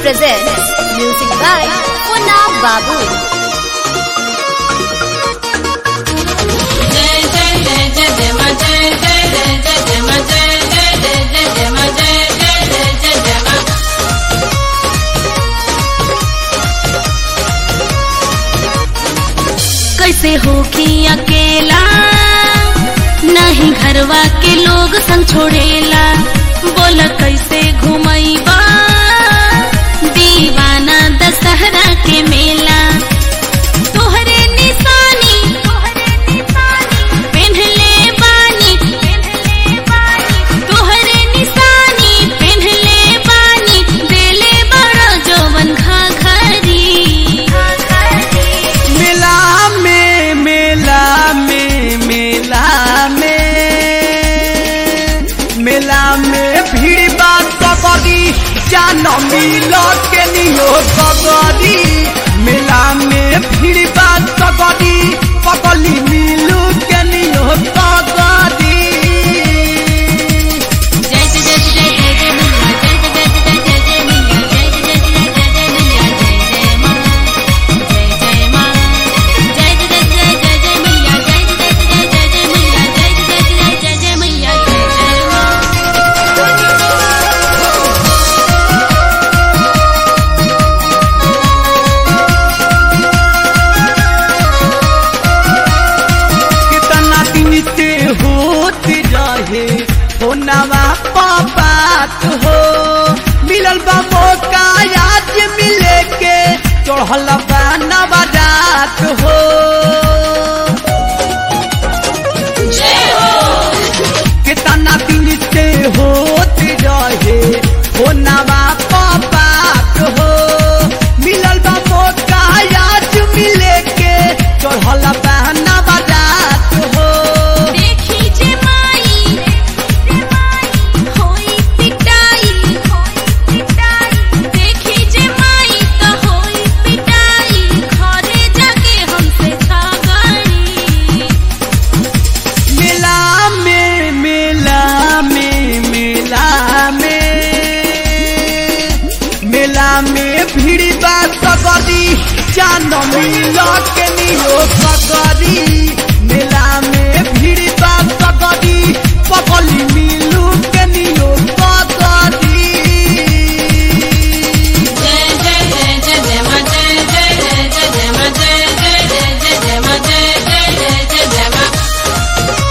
presents music by Puna Babu. जय जय जय जय जय मा जय जय जय जय जय मा जय जय जय जय जय मा जय जय जय जय जय मा कैसे होखी अकेला नहीं घरवा के लोग संग छोड़ेला बोल कैसे घुमैबा दीवाना दशहरा के मेला तोहरे निशानी पेन्हले बानी तोहरे निशानी पेन्हले बानी देले बड़ा जवन घाघरी मेला में मेला में मेला में मेला में भीड़ बात सकरी जान मिल के नियो सकरी मेला में भीड़ बात सकरी पकली मिलू के नियो सकरी जय जय जय जय जय जय मैया जय जय जय जय जय जय मैया जय जय जय जय जय जय मैया जय जय माँ जय जय माँ जय जय जय जय जय जय मैया जय जय जय जय जय जय मैया जय जय जय जय जय मैया जय जय माँ कितना दिन से होत रहे हो नवा बात हो मिलल बा मौका आज मिले के चढ़ल बा नवा रात हो कितना दिन से होत रहे हो नवा बात हो मिलल बा मौका आज मिले के चढ़ल बा नवा रात हो देखी जे माई होई पिटाई देखी जे माई त होई पिटाई घरे जाके हमसे झगड़ी मेला में मेला में मेला में मेला में भीड़ बात सकरी जान मिल के नियो सकरी मेला में भीड़ बात सकरी पकली मिलू के नियो सकरी जय जय जय जय जय मा जय जय जय जय जय मा जय जय जय जय जय मा जय जय जय जय जय मा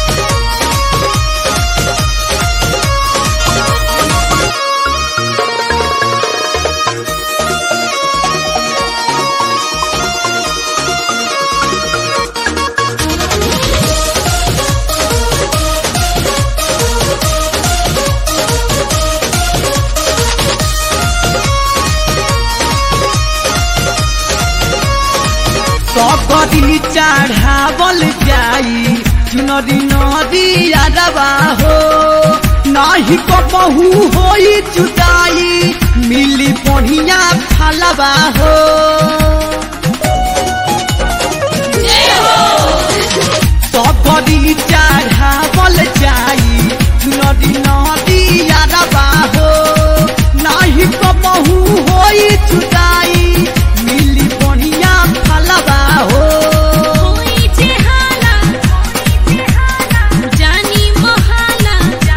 सकरी चढ़ावल जाई चुनरी नदी यादवा हो नाही कबहू होई जुदाई मिली बढ़िया फलवा हो सकरी चढ़ावल जाई चुनरी नदी यादवा हो नाही कबहू होई जुदाई मिली बढ़िया फलवा हो होई जे हाला जानी मोहाला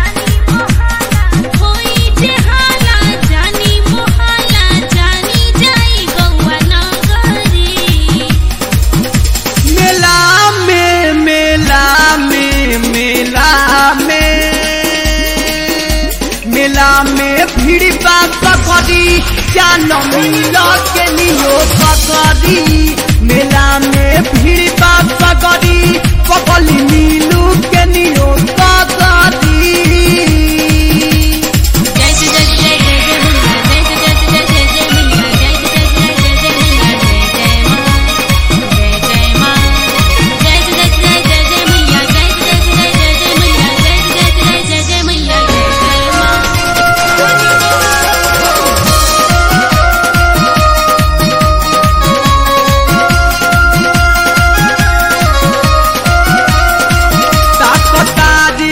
होई जे हाला जानी मोहाला जानी जाई गौआ नगरी मेला में मेला में मेला में मेला में भीड़ बात सकरी जान मिल के नियो सकरी मेला में भीड़ बात सकरी पकली मिलू के नियो सकरी जय जय जय जय जय जय मैया जय जय जय जय जय जय मैया जय जय जय जय जय जय मैया जय जय माँ जय जय माँ जय जय जय जय जय मैया जय जय जय जय जय मैया जय जय जय जय जय मैया जय जय माँ ताकतार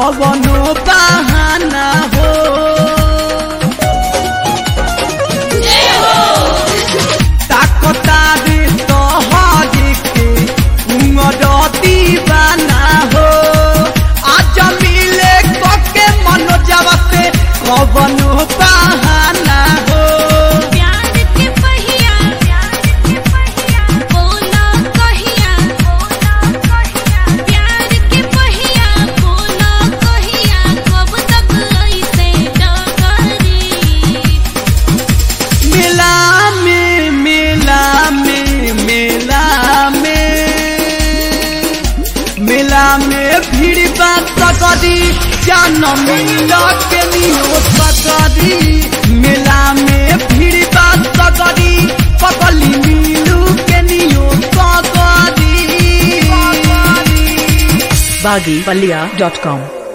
कवनो बहाना हो ताकता रे तोहरे के उमरती बना हो आज मिले कके मनोजवा से कवनो बहाना हो प्यार के पहिया प्यार के पहिया बोला कहिया बोला कहिया प्यार के पहिया बोला कहिया कब तक ऐसे डगरी मेला में मेला में मेला में मेला में भीड़ बात सकरी जान मिला के नियो सकरी मेला में भीड़ बात सकरी पकली मिलू के नियो सकरी baggypalia.com